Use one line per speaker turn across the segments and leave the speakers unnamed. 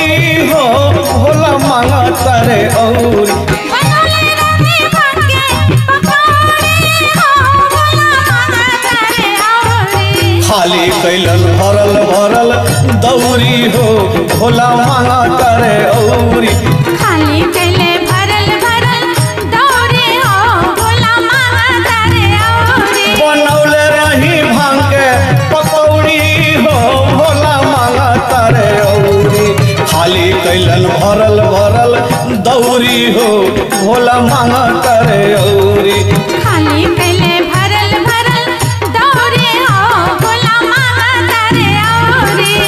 हो भोला मांगा तारे औरी
बनौले रंगे भांगे पकौड़ी हो भोला मांगा तारे औरी
खाली कैलन भरल भरल दौरी हो भोला मांगा तारे औरी
खाली कैले भरल भरल दौरे हो भोला मांगा तारे औरी
बनौले रही भांग के पकौड़ी हो भोला मांगा तारे औरी खाली कैलन भरल भरल दौरी हो भोला मांगा तारे औरी
खाली कैले भरल भरल दौरे हो भोला मांगा तारे औरी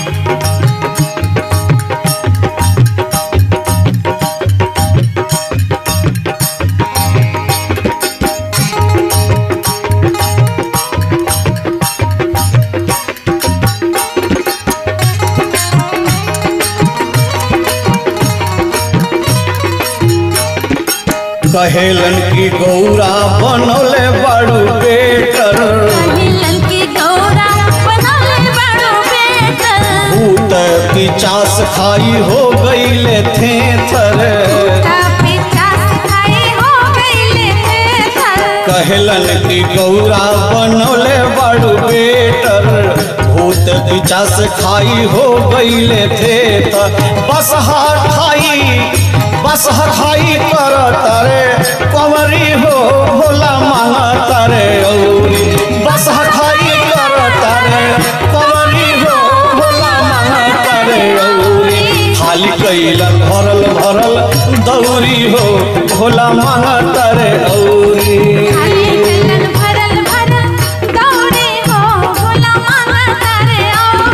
कहेलन की गौरा बनौले बड़ू बेटर
पहिलन की गौरा बनौले बड़ो बेटा
भूत की चास खाई हो गईले थे थर
का पिचास खाई हो गईले थे थर
कहलन की गौरा बनौले बड़ू बेटर भूत की चास खाई हो गईले थे थर बस खाई बस खाई कर तारे कंवरी हो भोला मांगा तारे औरी बस खाई कर तारे कंवरी हो भोला मांगा तारे औरी खाली कैलन भरल भरल दौरी हो भोला मांगा तारे औरी
खाली कैलन भरल भरल दौरे हो भोला मांगा तारे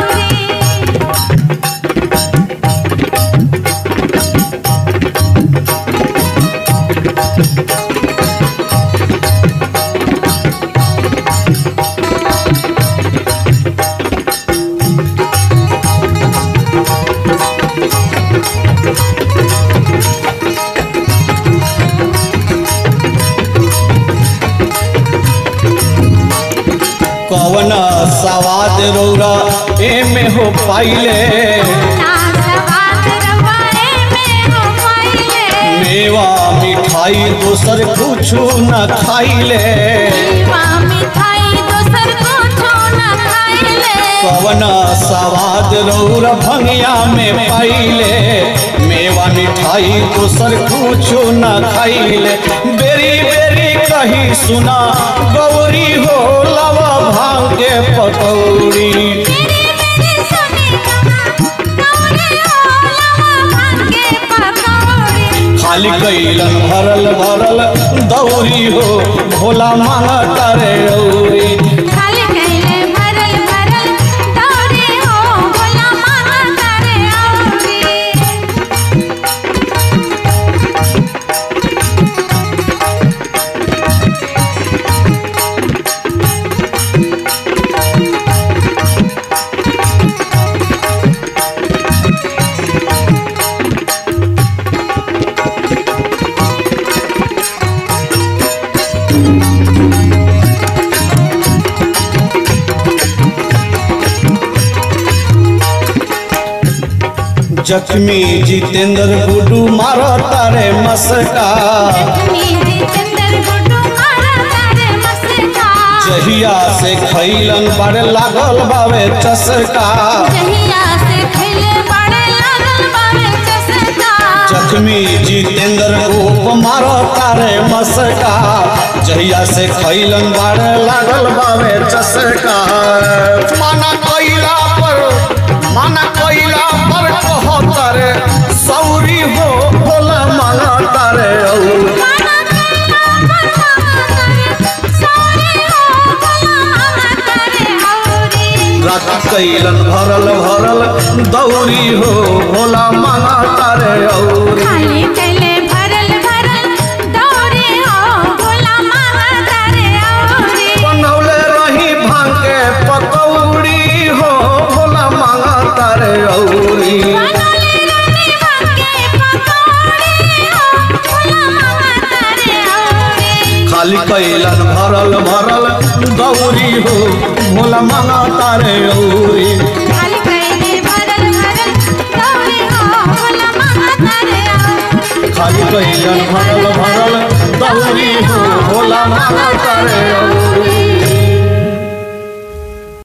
औरी
कवन सवाद रौरा एमे हो पाइले
ना सवाद रवाए में हो पाइले
मेवा मिठाई दोसर कुछु न खाइले
वा मिठाई दोसर कुछो न खाइले
कवन सवाद रौरा भंगिया में पाइले मेवा मिठाई दोसर कुछु न खाइले बेरी बेरी कही सुना गौरी हो लवा भांग के पकौड़ी
मेरी मेरी सुनी कहा दौरे हो लवा भांगे पकौड़ी
खाली कैलन भरल भरल दौरी हो भोला मांगा तारे औरी
खाली कैले भरल भरल दौरे हो भोला मांगा तारे औरी
जख्मी जितेंद्र गुडू मारो तारे मस्का
नीली चंदर गुड्डू मारा तारे मस्का
जहिया से खैलन बड़ लागल बावे चसका
जहिया से खैले बड़े लागल बावे चसका
जख्मी जितेंद्र रूप मारो तारे मस्का जहिया से खैलन बड़ लागल बावे चसका माना कैला पर माना कैला पर कहो तारे सौरी हो भोला मांगा तारे औरी
माना कैला पर मांगा करे सौरे हो भोला मांगा तारे औरी
रात कैलन भरल भरल दौरी हो भोला मांगा तारे औरी
खाली कैले भरल भरल दौरे हो भोला मांगा तारे औरी
बनौले रही भांग के पकौड़ी हो भोला मांगा तारे औरी
बनौले रंगे भांगे पकौड़ी हो भोला मांगा तारे औरी
खाली कैलन भरल भरल दौरी हो भोला मांगा तारे औरी
खाली कैले भरल भरल दौरे हो
कैलन भरल भरल दौरी हो भोला मांगा करे औरी